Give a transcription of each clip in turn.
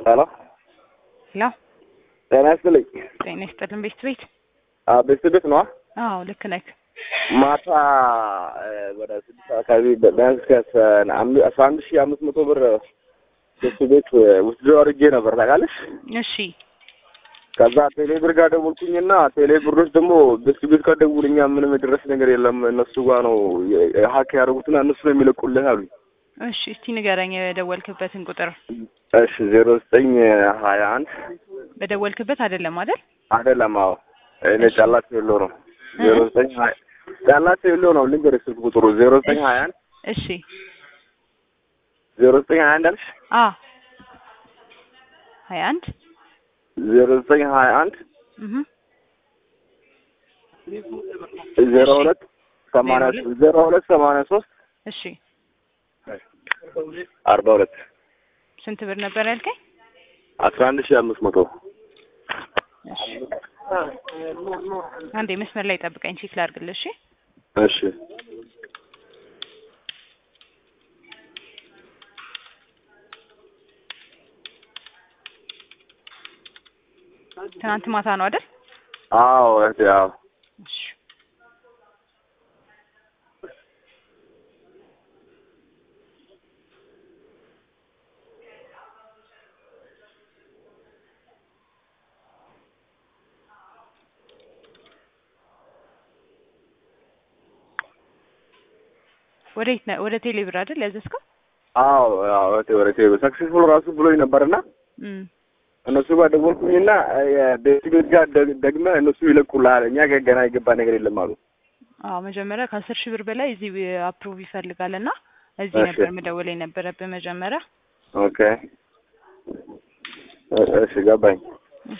ሄሎ ሄሎ ጤና ይስጥልኝ። ጤና ይስጥልን። ቤት ቤት አዎ ቤት ቤት ነዋ። አዎ ልክ ነህ። ማታ እ ወደ ስድስት አካባቢ ቢያንስ ከአስራ አንድ ሺህ አምስት መቶ ብር ቤት ቤት ውስድ አድርጌ ነበር ታውቃለሽ። እሺ ከዛ ቴሌ ብር ጋር ደወልኩኝና ቴሌ ብሮች ደግሞ ቤት ቤት ጋር ደውልኛ ምንም የደረስ ነገር የለም እነሱ ጋር ነው ሀክ ያደረጉትና እነሱ ነው የሚለቁልህ አሉኝ። እሺ እስቲ ንገረኝ የደወልክበትን ቁጥር። እሺ ዜሮ ዘጠኝ ሀያ አንድ በደወልክበት አይደለም አይደል? አይደለም። አዎ እኔ ጫላቸው የለው ነው ዜሮ ዘጠኝ ሀያ ጫላቸው የለው ነው ልንገርሽ ስልክ ቁጥሩ ዜሮ ዘጠኝ ሀያ አንድ እሺ ዜሮ ዘጠኝ ሀያ አንድ አልሽ አ ሀያ አንድ ዜሮ ዘጠኝ ሀያ አንድ እህ ዜሮ ሁለት ሰማንያ ዜሮ ሁለት ሰማንያ ሶስት እሺ አርባ ሁለት ስንት ብር ነበር ያልከኝ? አስራ አንድ ሺህ አምስት መቶ እሺ አንዴ መስመር ላይ ጠብቀኝ ቼክ ላድርግልህ። እሺ እሺ ትናንት ማታ ነው አይደል? አዎ እህቴ አዎ እሺ ወዴት ነው? ወደ ቴሌ ብር አይደል ያዘዝከው? አዎ አዎ እህቴ ወደ ቴሌ ሰክሴስፉል ራሱ ብሎኝ ነበርና እም እነሱ ጋር ደወልኩኝና ቤት ቤት ጋር ደግ- ደግመህ እነሱ ይለቁልሃል እኛ ጋር ገና የገባ ነገር የለም አሉ። አዎ መጀመሪያ ከአስር ሺህ ብር በላይ እዚህ አፕሩቭ ይፈልጋልና እዚህ እሺ። ነበር መደወል የነበረብህ መጀመሪያ። ኦኬ እ- እሺ ገባኝ። እሺ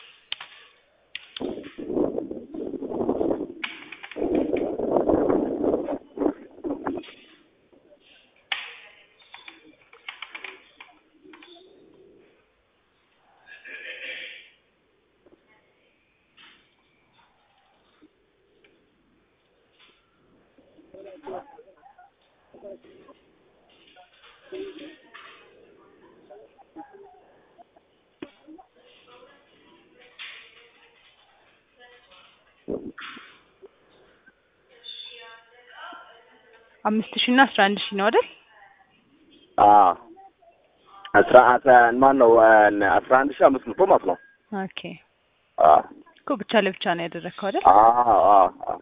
አምስት ሺህ እና አስራ አንድ ሺህ ነው አይደል? አዎ አስራ አስራ ማን ነው አስራ አንድ ሺህ አምስት መቶ ማለት ነው። ኦኬ አዎ እኮ ብቻ ለብቻ ነው ያደረግከው አይደል? አዎ አዎ አዎ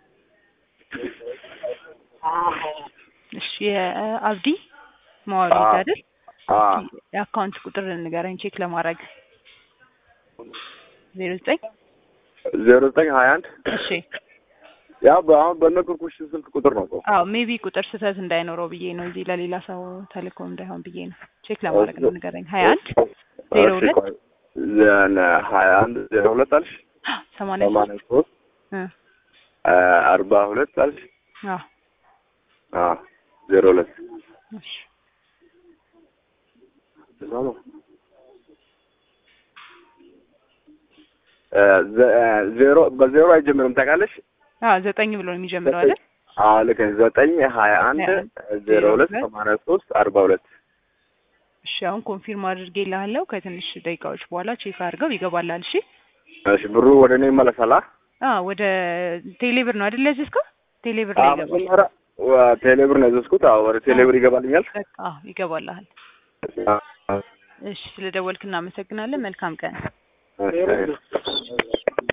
እሺ የአብዲ ማዋሪት አዎ። አይደል? አዎ እስኪ የአካውንት ቁጥር ንገረኝ ቼክ ለማድረግ ዜሮ ዘጠኝ ዜሮ ዘጠኝ ሀያ አንድ እሺ ያው በአሁን በነገርኩሽ ስልክ ቁጥር ነው እኮ። አዎ ሜቢ ቁጥር ስህተት እንዳይኖረው ብዬ ነው እዚህ ለሌላ ሰው ተልኮ እንዳይሆን ብዬ ነው ቼክ ለማድረግ ነው ንገረኝ ሀያ አንድ ዜሮ እሺ፣ ሁለት ቆይ። ዘን ሀያ አንድ ዜሮ ሁለት አልሽ ሰማንያ ሰማንያ ሶስት እ አርባ ሁለት አልሽ አዎ አዎ ዜሮ ሁለት እሺ እዛ ነው። እ ዘ- እ ዜሮ በዜሮ አይጀምርም ታውቃለሽ? አዎ ዘጠኝ ብሎ ነው የሚጀምረው አይደል? አዎ ልክ ነሽ። ዘጠኝ ሀያ አንድ ሀያ አንድ ዜሮ ሁለት ሁለት ሰማንያ ሶስት አርባ ሁለት እሺ አሁን ኮንፊርም አድርጌልሃለሁ ከትንሽ ደቂቃዎች በኋላ ቼክ አድርገው ይገባላል። እሺ እሺ ብሩ ወደ እኔ ይመለሳል። አ? አዎ ወደ ቴሌብር ነው አይደል ያዘዝከው? ቴሌብር ላይ አዎ ይገባል። መጀመሪያ ወ- ቴሌብር ነው ያዘዝኩት። አዎ ወደ ቴሌብር ይገባልኛል። በቃ አዎ ይገባልሃል። አዎ። እሺ ስለደወልክ እናመሰግናለን። መልካም ቀን። እሺ